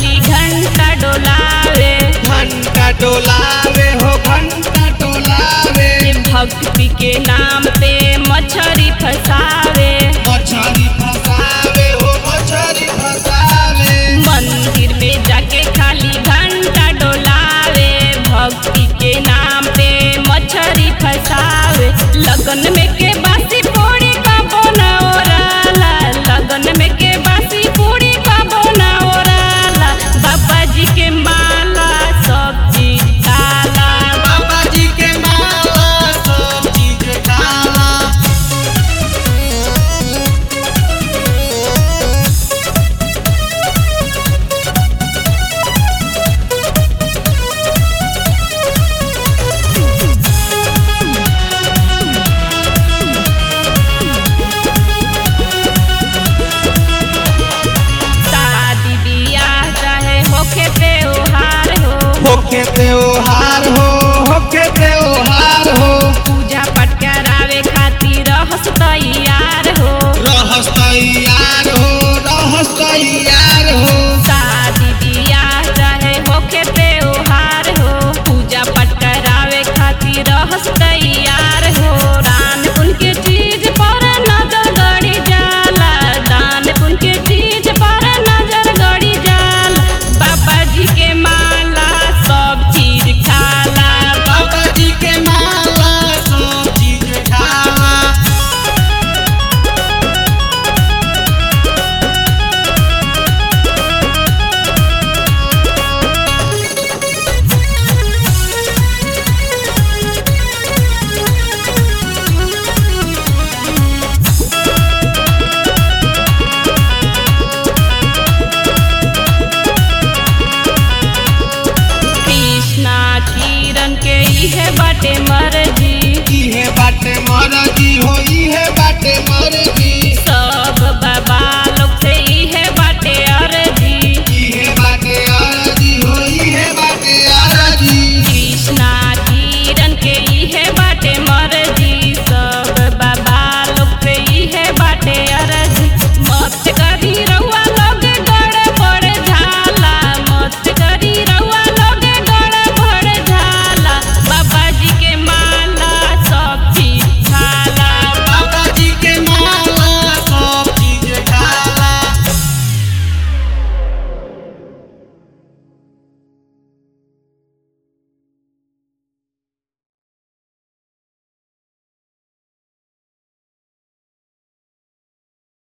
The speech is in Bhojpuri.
खाली घंटा डोलावे घंटा डोलावे हो घंटा डोलावे भक्ति के नाम पे मछरी फसावे मछली फसावे हो मछली फसावे मंदिर में जाके खाली घंटा डोलावे भक्ति के नाम पे मछरी फसावे लगन में के बासी पूरी का बोना ओराला लगन में के बासी पूरी का बोना ओराला बाबा जी के माला सब चीज काला बाबा जी के माला सब चीज काला शादी बियाह चाहे होखे त्योहार हो होके त्योहार हो होके त्योहार हो पूजा पाठ करावे खातिर रहस तैयार हो रहस तैयार हो रहस तैयार हो शादी बियाह चाहे होखे त्योहार हो पूजा पाठ करावे खातिर रहस तैयार हो दान पुण्य के चीज पर नजर गड़ी जाला दान पुण्य के चीज पर नजर गड़ी जाला बाबा जी के माला सब चीज खाला बाबा जी के माला सब चीज खाला कृष्णा किरण के इहे बाटे मर